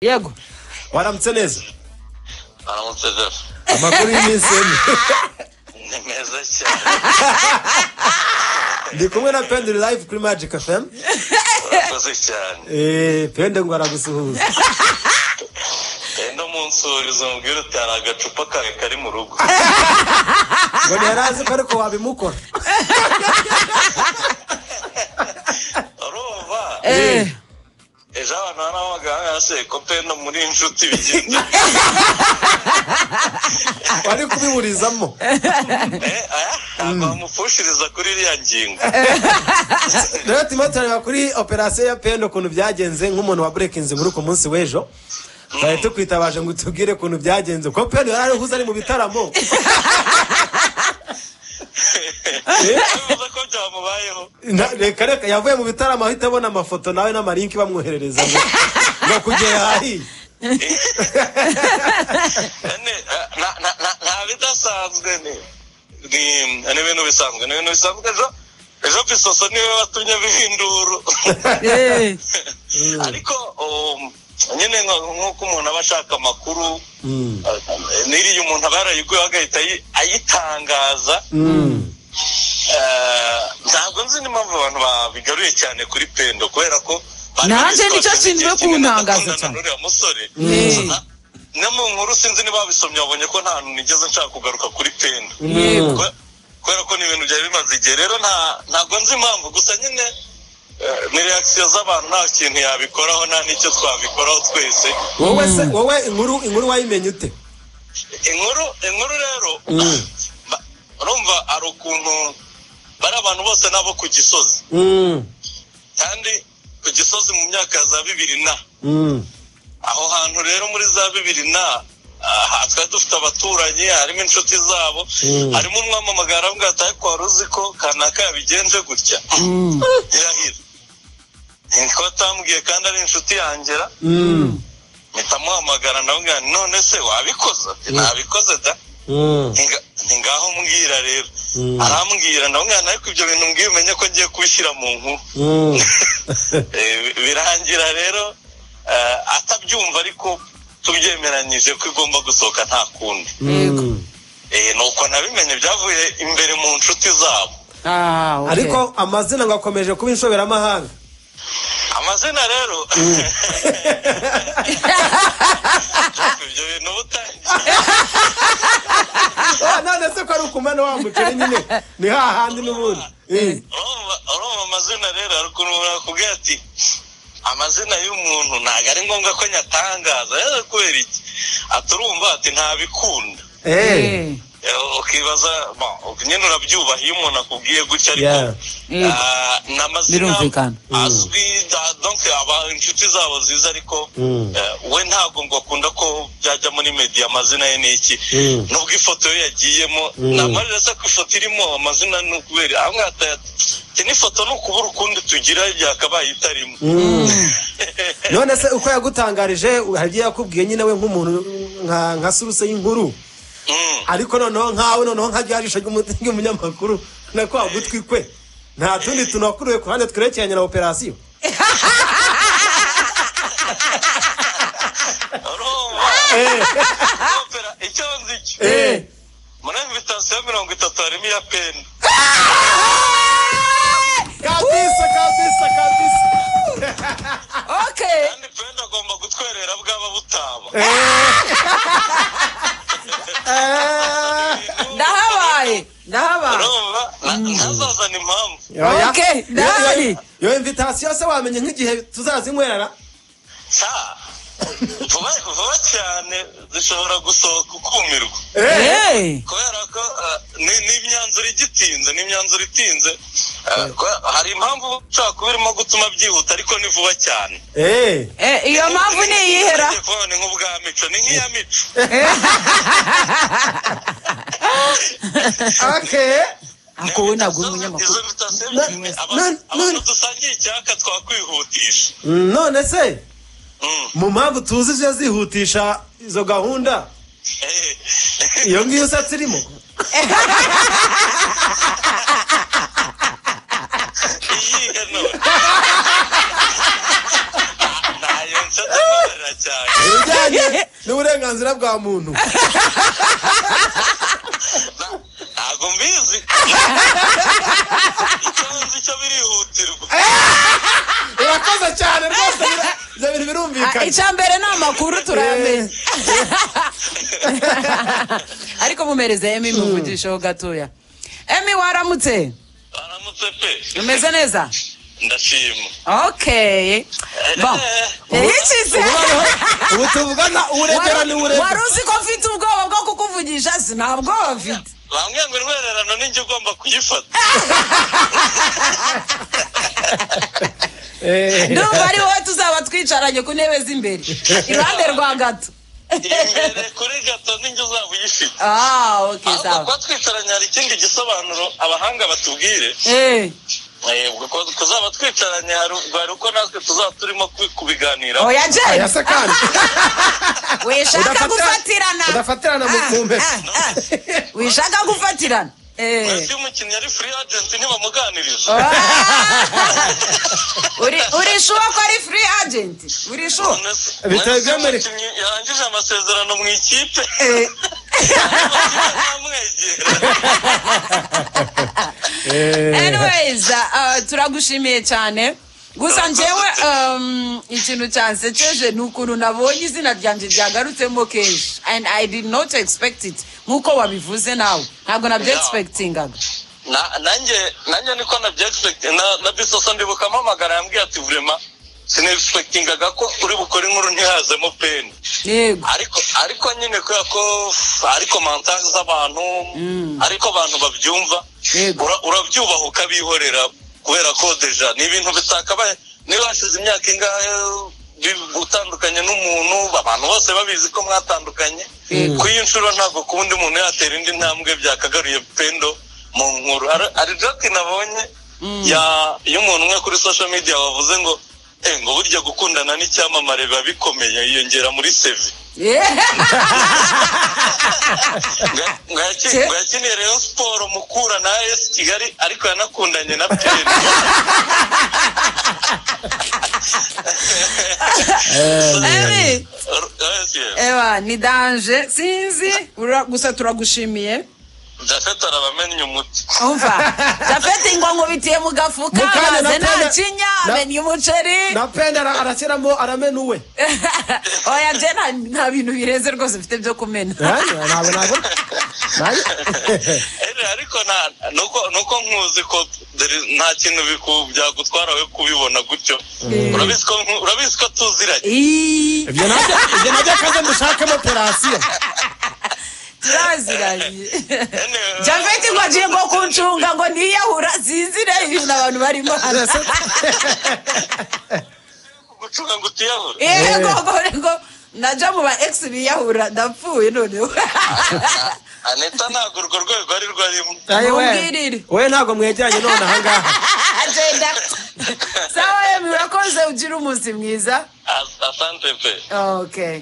yego waramutse neza aramutse jeff amakuru y'iminsi ine ni meza cyane ndi kumwe na pendi live kuri magic fm urakoze cyane eee pendi ngo aragusuhuza enda munsuriza mubwire uti hari agacupa kawe kari mu rugo ngo ntiyari azi ko ariko wabimukora urumva eee ejo abantu barahamagara hasi ko penda muri inshuti bigenze wari kubiburizamo ntabwo bamufushiriza kuri iriya ngingo rero turimo turareba kuri operasiyo ya pendi ukuntu byagenze nk'umuntu wa burekinze muri uku munsi w'ejo twari tukwitabaje ngo utubwire ukuntu byagenze kuko pendi yari arihuze ari mu bitaramo bivuze ko byamubayeho Na- reka reka yavuye mu bitaramo ahita abona amafoto nawe n'amarinki bamwoherereza ngo ngo kugera ahahiye ene na- na- na- nta bidasanzwe ni ni- ni ibintu bisanzwe ni ibintu bisanzwe ejo ejo bisoso niwe watumye bihinduru eee ariko um, nyine nka- nk'uko umuntu aba ashaka amakuru Mm. eh, n'iriya umuntu aba yarayiguyeho agahita ayi- ayitangaza Mm. Eh, ntabwo nzi n'impamvu abantu babigaruye cyane kuri pendo kubera ko bari Nanjye babisomye nicyo nshinzwe igihe kinini kuntangaza ndakundana cyane. n'uriya musore Mm. Na- no mu nkuru sinzi niba babisomye babonye ko nta hantu nigeze nshaka kugaruka kuri pendo yego Kwe- kubera ko ni ibintu byari bimaze igihe rero nta- ntabwo nzi impamvu gusa nyine eh, ni reakisiyo z'abantu nta kintu yabikoraho nta n'icyo twabikoraho twese wowe se wowe inkuru inkuru wayimenye ute inkuru inkuru rero Mm. ba- urumva hari ukuntu bari abantu bose n'abo ku gisozi Mm. kandi ku gisozi mu myaka ya za bibiri na Mm. aho hantu rero muri za bibiri na aha twari dufite abaturanyi harimo inshuti zabo Mm. harimo umwamamagara aramubwira ati ariko wari uzi ko kanaka yabigenje gutya Mm. irahira niko atambwiye kandi ari inshuti yangera Mm. mpita amuhamagara ndamubwira nti none se wabikoze Ati, nabikoze da Mm. Ntinga- ntingaho mbwira rero Mm. arambwira ndamubwira nti ariko ibyo bintu mbwiye umenye ko ngiye kubishyira mu nkuru Mm. Eh, birangira rero eh, atabyumva ariko tubyemeranyije ko igomba gusohoka nta kundi Mm. Eh, nuko nabimenye byavuye imbere mu nshuti zabo aaa ariko amazina ngo akomeje kuba inshoberamahanga amazina rero ibyo bintu butangiye Ah, none se ko ari ukumena wa muceri nyine ni hahandi n'ubundi Eh. urumva urumva amazina rero hari ukuntu nakubwira ati amazina y'umuntu ntabwo ari ngombwa ko nyatangaza rero kubera iki aturumva ati ntabikunda Eh. Eh, ukibaza ba- nyine urabyubaha iyo umuntu akubwiye gutya ariko Yeah. Yego. ah, ni amazina Birumvikana. azwi da- donc aba inshuti zabo ziza ariko Mm. eh, we ntabwo ngo akunda ko byajya muri media amazina ye ni iki Mm. nubwo ifoto ye yagiyemo Mm. namarira se ko ifoto irimo amazina ni ukubera amwe ati n'ifoto ni ukubura ukundi tugira byakabaye itarimo Mm. none se uko yagutangarije hari ibyo yakubwiye nyine we nk'umuntu nka nka suruse y'inkuru Mm. ariko noneho nkawe noneho nka ryarisho ry'umu- ry'umunyamakuru na kwa gutwi kwe nta tundi tuntu wakuruye ku ruhande twerekeranye na operasiyo Urumva? Opera, icyo nzi cyo Eh. muri invitasiyo mirongo itatu harimo iya peni kabisa kabisa kabisa oke kandi penda agomba gutwerera bwaba butaba ndahabaye ndahabaye urumva Na- ntazazana impamvu Oya. Ok, Yo- yo- ndahari. yo invitasiyo se wamenye nk'igihe tuzazinywerera sa vuba vuba cyane zishobora gusohoka ukumirwa eee kubera ko eh, ni- ni imyanzuro igitinze ni imyanzuro itinze Eh, kubera- hari impamvu ushobora kuba irimo gutuma byihuta ariko ni vuba cyane Eh. iyo mpamvu ni iyihera telefone nk'ubwa mico ni nk'iya mico Okay. ako we ntabwo uri izo umunyamakuru invitasiyo Na- nyine aba- na- abantu na- dusangiye icyaka twakwihutisha Mm, none se Mm. mu mpamvu tuzi zije zihutisha izo gahunda Eh. iyo ngiyo usatse irimo iyihe none ntayo nsa ndabarira cyane uburenganzira bwa muntu Na- ntabwo mbizi icyo nzi cyo birihutirwa urakoze cyane rwose bira- ibyo bintu Ah, birumvikanye icya mbere ni amakuru turayamenya ariko mumereze emi muvugisheho gatoya emi waramutse baramutse pe umeze neza ndashima okay bon yayikize Ubayeho, ubu tuvugana uburegera Wari- ni uburegera wari uzi ko mfite ubwoba bwo kukuvugisha si nta bwoba mfite bambwiye ngo intwererano ninjye ugomba kuyifata Eh, ndumva ari wowe tuzaba twicaranye ku ntebe z'imbere iruhande rwa gato imbere kuri gato ninjye uzaba uyifite ah okay ahubwo sawa kuba twicaranye hari ikindi gisobanuro abahanga batubwire eh Eh, kuko kuzaba twicaranye hari hari uko natwe tuzaba turimo kubi- kubiganiraho oya je aya se kandi wishaka Udafata- gufatirana udafatirana mu Ah, kumbe. ah, ah. wishaka gufatirana eh Ese iyo umukinnyi ari free agent ntibamuganiriza Ah! uri uri sure ko ari free agent uri sure None se- Bitari none se byemereye. umukinnyi yarangije amasezerano mu ikipe Eh, ntamwegera Eh, anyways ah, turagushimiye cyane gusa njyewe um, ikintu cyansekeje ni ukuntu nabonye izina ryanjye ryagarutsemo kenshi and i did not expect it nk'uko wabivuze nawe ntabwo nabyegispektingaga Na- nanjye nanjye niko nabyexpect na, na bisoso ndibuka mpamagara yambwiye ati vrema sinexpectingaga ko uri bukore inkuru ntihazemo peni yego ariko ariko nyine kubera ko ariko mantazi z'abantu ariko abantu babyumva Yego. ura- urabyubaha ukabihorera kubera ko deja ni ibintu bitakabaye niba hashize imyaka ingahe bi- utandukanye n'umuntu abantu bose babizi ko mwatandukanye Yego. kuri iyo nshuro ntabwo ku wundi muntu yatera indi ntambwe byakagaruye pendo mu nkuru Hari- hari joke nabonye ya- y'umuntu umwe kuri social media wavuze ngo "Eh, ngo burya gukundana n'icyamamare biba bikomeye yiyongera muri sevi Nga- ngayaki- Ce- ngayakiniye rero siporo mukura na esi kigali ariko yanakundanye na peri Emi, Yes. ewa ni danje sinzi Ura- gusa turagushimiye japhet arabamennye umuti umva japeti ngo nkubitiye mu gafuka Mu kanya na maze kanya- nakinya na- amenya umuceri na penda ara- arashyiramo aramena uwe oya je nta- nta bintu birenze rwose mfite byo kumena Eh, ntabwo nabona Nanjye- Eh, ariko nta- nuko nuko nkuzi ko there is- nta kintu biku- byagutwara we kubibona gutyo urabizi ko nku- urabizi ko tuziranye Ii, ibyo nabyo ibyo nabyo akaze dushakemo operasiyo turaziranye Ene, japeti ngo agiye ngo kuncunga ngo ntiyahura zinzire ibintu abantu barimo hano gucunga ngo utiyahura yego ngo- ngo naja mu ba egisi biyahura ndapfuye noneho anita ntabwo urwo rwego ari rwo arimo Ayi we. Mumbwirire. we ntabwo mwegeranye none ahangaha agenda sawa emi urakoze ugira umunsi mwiza As- asante pe okay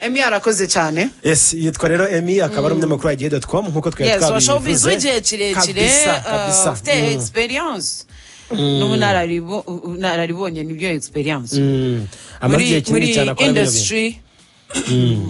emi arakoze cyane Yes, yitwa rero emi akaba ari umunyamakuru wa igihe.com nk'uko twari yes washobizi twabivuze w'igihe kirekire Kabisa, kabisa. uh, ufite Mm. experience n'ubunararibo- ubunararibonye nibyo experience Mm. amaze muri igihe muri kinini cyane akora bino bintu industry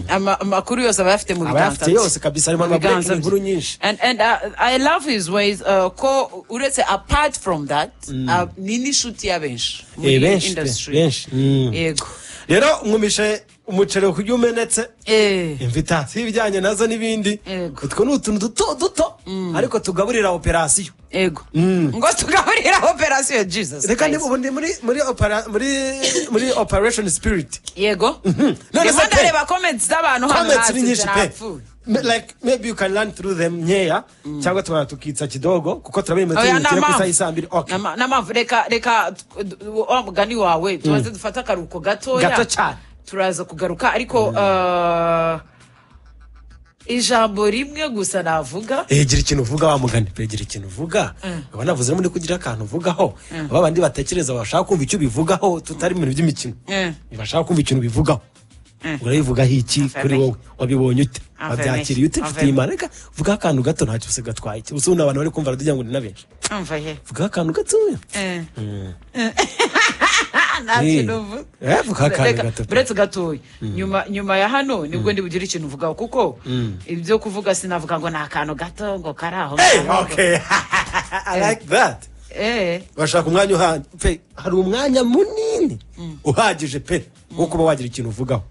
ama- amakuru yose aba ayafite mu Aba biganza ayafite bye. yose kabisa, Mu harimo ama breaking biganza bye. inkuru nyinshi. and, and uh, I love his ways uh, ko uretse apart from that uh, ni n'inshuti ya benshi muri Eh, benshi pe, industry benshi. Mm. yego rero mwumishe umuceri ku byo umenetse eh imvitasi ibijyanye nazo n'ibindi Yego. utwo ni utuntu duto duto ariko tugaburira operasiyo ego ngo tugaburira operasiyo jesus reka Christ. niba ubu ndi muri muri opera- muri muri operation spirit yego None ndimo se pe- ndareba comments z'abantu hano comments ni hasi nyinshi pe zarapfuye Me- like maybe you can learn through them nkeya cyangwa tukaba tukitsa kidogo kuko turabiri metero oya ku isaha n'amavu y'isaa mbiri okay N'ama- n'amavu reka reka t- d- wa mugani wawe tubanze dufate akaruhuko gatoya gato cyane turaza kugaruka ariko uh, ijambo rimwe gusa navuga Eh, gira ikintu uvuga wa mugani pe gira ikintu uvuga aba navuze muri kugira akantu uvugaho aba bandi batekereza bashaka kumva icyo bivugaho tutari mu bintu by'imikino Eh. bashaka kumva ikintu bivugaho urabivugaho iki kuri wowe wabibonye ute Affirmation. wabyakiriye ute mfitiye Affirmation. imana reka vugaho akantu gato ntacyo usiga atwaye iki ubundi abantu bari kumva baradugira ngo ni na benshi umva he vugaho akantu gatoya Eh. nta Eh. kintu mvuga Eh, vuga akanya Reka- gato. buretse gatoya nyuma nyuma ya hano nibwo ndibugire ikintu vugaho kuko Mm. ibyo kuvuga sinavuga ngo ni akantu gato ngo kari aho Hey, ngaho. okay. I like that. Eh, bashaka umwanya uhagije pe hari umwanya munini uhagije pe wo kuba wagira ikintu uvugaho